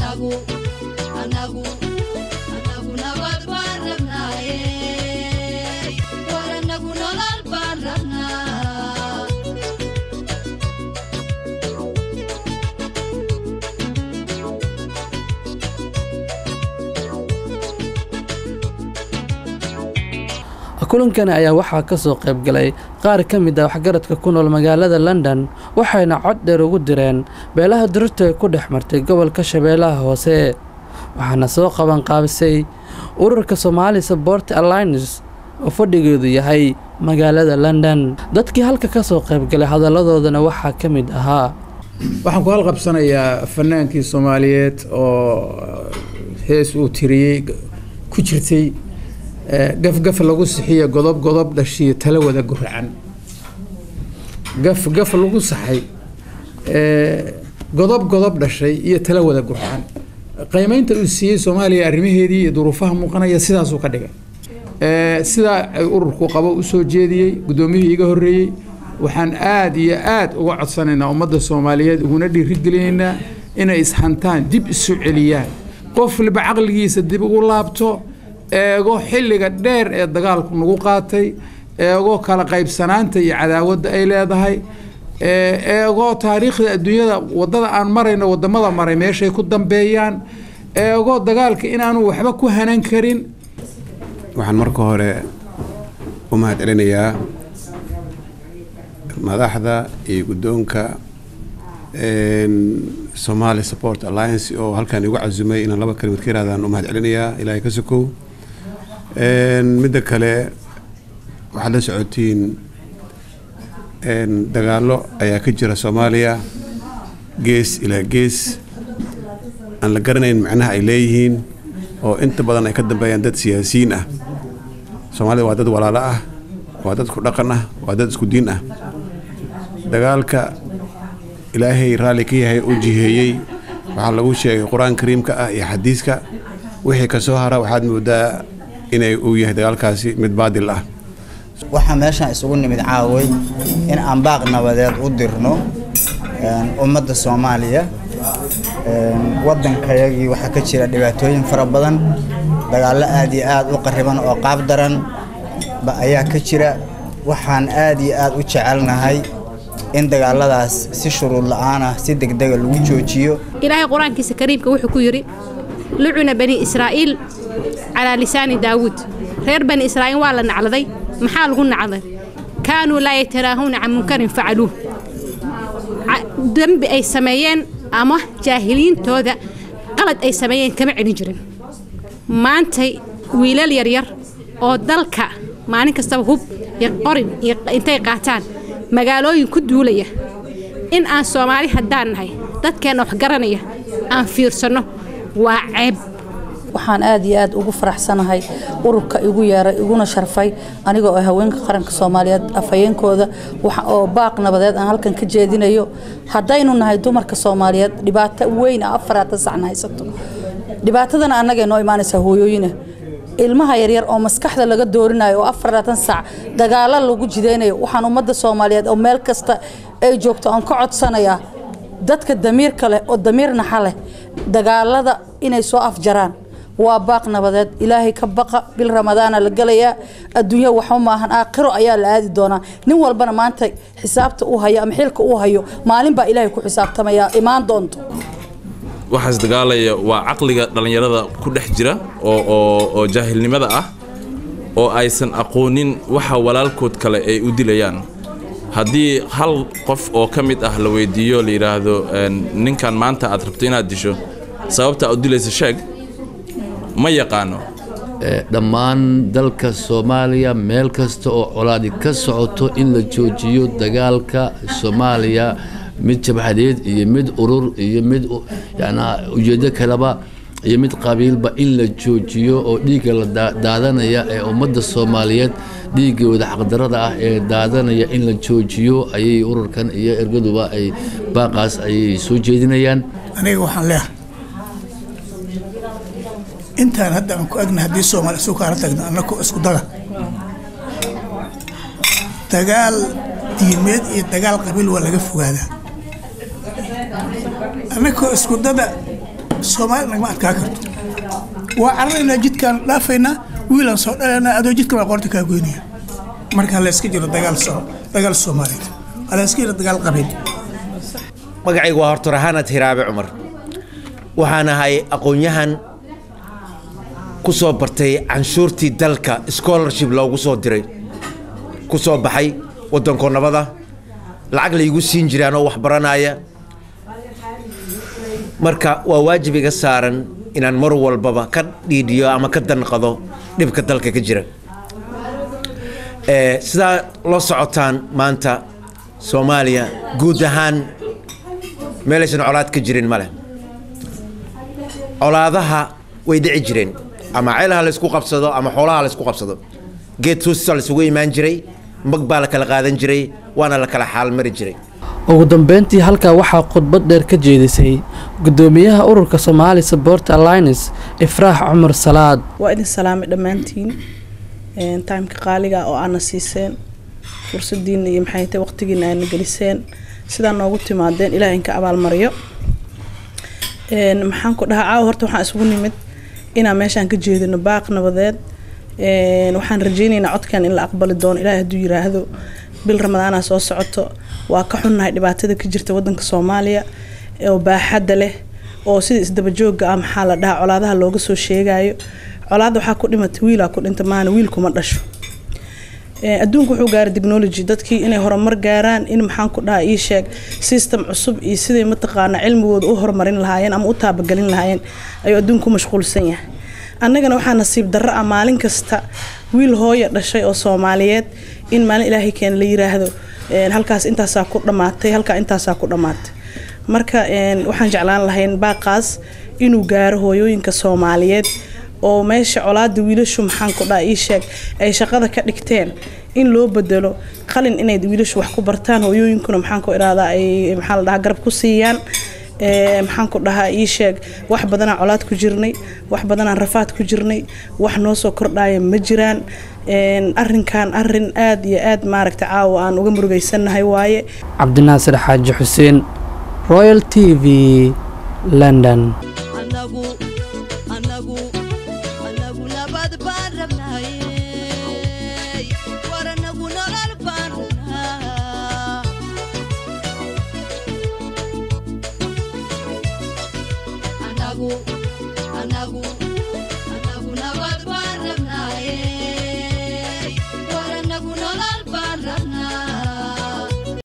anagu anagu anagu nabad baan rabnaaye war anagu nolol baan rabnaa kulankani ayaa waxaa ka soo qayb galay qaar ka mid ah waxgaradka ku nool magaalada london waxayna cod dheer ugu direen beelaha dirirta ee ku dhex martay gobolka shabeellaha hoose waxaana soo qaban qaabisay ururka somaali sabort alliance oo fadhigeedu yahay magaalada london dadkii halka ka soo qayb galay hadalladoodana waxaa ka mid ahaa waxaan ku halqabsanayaa fanaankii soomaaliyeed oo hees uu tiriyey ku jirtay gafgaf lagu sixiyo godob godob dhashiyo tala wada guracan gaf gaf lagu saxay godob godob dhashay iyo tala wada guracan qiimeynta uu siiyey soomaaliya arrimaheedii iyo duruufaha muuqanaya sidaasuu ka dhigay sidaa ay ururku qabo usoo jeediyey guddoomiyihii iga horreeyey waxaan aada iyo aada uga codsanaynaa ummadda soomaaliyeed uguna dhiirigelinaynaa inay ishantaan dib isu celiyaan qof waliba caqligiisa dib ugu laabto eego xilliga dheer ee dagaalku nagu qaatay eego kala qaybsanaanta iyo cadaawadda ay leedahay eego taariikhda adduunyada waddada aan marayno waddamada maray meeshay ku dambeeyaan eego dagaalka inaanu waxba ku hanan karin waxaan marka hore u mahad celinayaa madaxda iyo guddoonka somali support alliance oo halkan igu casumay inaan laba kalimad ka yirahdaan u mahad celinayaa ilaahay ka sokow midda kale waxaad la socotiin dagaallo ayaa ka jira soomaaliya gees ilaa gees aan la garanayn macnaha ay leeyihiin oo inta badan ay ka dambeeyaan dad siyaasiyiin ah soomaalida waa dad walaalo ah waa dad isku dhaqan ah waa dad isku diin ah dagaalka ilaahay raalli ka yahay u jiheeyey waxaa lagu sheegay qur-aan kariimka ah iyo xadiiska wixii ka soo hara waxaad moodaa inay uu yahay dagaalkaasi mid baadil ah waxaa meeshaan isugu nimid caaway in aan baaq nabadeed u dirno ummadda soomaaliya waddankayagii waxaa ka jira dhibaatooyin fara badan dagaallo aad iyo aad u qariban oo qaab daran ba ayaa ka jira waxaan aad iyo aad u jecelnahay in dagaaladaas si shuruud la'aan ah si degdega lagu joojiyo ilaahay qur-aankiisa kariimka wuxuu ku yidhi lucuna bani israa'iil calaa lisaani daawuud reer bani israa'iil waa la nacladay maxaa lagu nacday kaanuu laa yataraahuna can munkarin facaluuh dembi ay sameeyeen ama jaahiliintooda qalad ay sameeyeen kama celin jirin maantay wiilal yaryar oo dalka maalin kastaba hub iyo qorin iyo intay qaataan magaalooyin ku duulaya in aan soomaali haddaan nahay dadkeenna wax garanaya aan fiirsanno waa ceeb waxaan aad iyo aad ugu faraxsanahay ururka igu yeeray iguna sharfay aniga oo haweenka qaranka soomaaliyeed afhayeenkooda oo baaq nabadeed aan halkan ka jeedinayo haddaynu nahay dumarka soomaaliyeed dhibaato weyn ah afaraatan sacna haysato dhibaatadana annagay noo imaanaysaa hooyooyina ilmaha yaryar oo maskaxda laga doorinayo oo afaraatan sac dagaalo lagu jidaynayo waxaan ummadda soomaaliyeed oo meel kasta ay joogto aan ka codsanayaa dadka damiirka leh oo damiir naxa leh dagaalada inay soo afjaraan waa baaq nabadeed ilaahay ka baqa bil ramadaana la gelayaa adduunya waxba maahan aakhiro ayaa la aadi doonaa nin walbana maanta xisaabta uu hayo ama xilka uu hayo maalin baa ilaahay ku xisaabtamaya imaan doonto waxaas dagaalaya waa caqliga dhallinyarada ku dhex jira oo oo oo jaahilnimada ah oo aysan aqoonin waxa walaalkood kale ay u dilayaan haddii hal qof oo ka mid ah la weydiiyo la yidhaahdo ninkan maanta aad rabto inaad disho sababta aad u dilaysa sheeg ma yaqaano dhammaan dalka soomaaliya meel kasta oo colaadi ka socoto in la joojiyo dagaalka soomaaliya mid jabhadeed iyo mid urur iyo mid yanaa ujeeddo kaleba iyo mid qabiilba in la joojiyo oo dhiigga la daadanaya ee ummadda soomaaliyeed dhiiggooda xaqdarada ah ee daadanaya in la joojiyo ayay ururkan iyo ergaduba ay baaqaas ayay soo jeedinayaan aniga waxaan leehay intaan hadda aan ku agna haddii soomaali isu kaala tagna annakoo isku daga dagaal diimeed iyo dagaal qabiil waa laga fogaadaa annakoo isku dada soomaali nagama adkaa karto waa cararaynaa jidkaan dhaafaynaa wiilaan soo dhalanaa adoo jidkan waa qoorta kaa goynaya marka la iska jiro dagaal soo dagaal soomaaliyeed la iska jiro dagaal qabiil magacaygu waa horta rahanad hiraabe cumar waxaan ahay aqoon-yahan ku soo bartay canshuurtii dalka scholarship loogu soo diray ku soo baxay waddanko nabada lacag laygu siin jiray anoo wax baranaya marka waa waajib iga saaran inaan mar walbaba ka dhiidhiyo ama ka danqado dhibka dalka ka jira Eh, sidaa loo socotaan maanta soomaaliya guud ahaan meelaysan colaad ka jirin male colaadaha way dhici jireen ama ceelaha laysku qabsado ama xoolaha laysku qabsado geed tuusisa laysugu imaan jiray mag baa la kala qaadan jiray waana la kala xaal mari jiray ugu dambeyntii halkaa waxaa khudbad dheer ka jeedisay gudoomiyaha ururka Somali Support Alliance Ifraax Cumar Salaad waa idin salaamay dhammaantiin Een, timeka qaaliga oo aana siiseen fursadiina iyo maxay tahay waqtigiina aana geliseen sidaa noogu timaadeen ilaah inka abaalmariyo Een, maxaan ku dhahaa caawa horta waxaan isugu nimid inaan meeshaan ka jeedino baaq nabadeed Een, waxaan rajaynaynaa codkan in la aqbali doono ilaahay hadduu yiraahdo bil ramadaana soo socoto waa ka xunnahay dhibaatada ka jirta wadanka soomaaliya oo baaxadda leh oo sida isdaba joogga ah maxaa la dhahaa colaadaha looga soo sheegayo colaadda waxaa ku dhimatay wiilaa ku dhinta maana wiilkuma dhasho Ee, adduunku wuxuu gaaray technology dadkii inay horumar gaaraan in maxaan ku dhahaa ii sheeg system cusub iyo siday mataqaana cilmigooda u horumarin lahaayeen ama u taabagelin lahaayeen ayuu adduunku mashquulsan yahay annagana waxaa nasiib darro ah maalin kasta wiil hooya dhashay oo soomaaliyeed in maalin ilaahay keena la yiraahdo een, halkaas intaasaa ku dhammaatay halkaa intaasaa ku dhammaatay marka een, waxaan jeclaan lahayn baaqaas inuu gaaro hooyooyinka soomaaliyeed oo meesha colaada wiilashu maxaan ku dhaha ii sheeg ay shaqada ka dhigteen in loo bedelo qalin inay wiilashu wax ku bartaan hooyooyinkuna maxaan ku idhahdaa ay maxaa la dhahaa garab ku siiyaan Ee, maxaan ku dhahaa ii sheeg wax badanaa colaad ku jirnay wax badanaa rafaad ku jirnay wax noo soo kordhaya ma jiraan Een, arrinkan arrin aad iyo aad maaragta caawa aan uga murugaysannahay waaye Cabdinaasir Xaaji Xuseen Royal TV London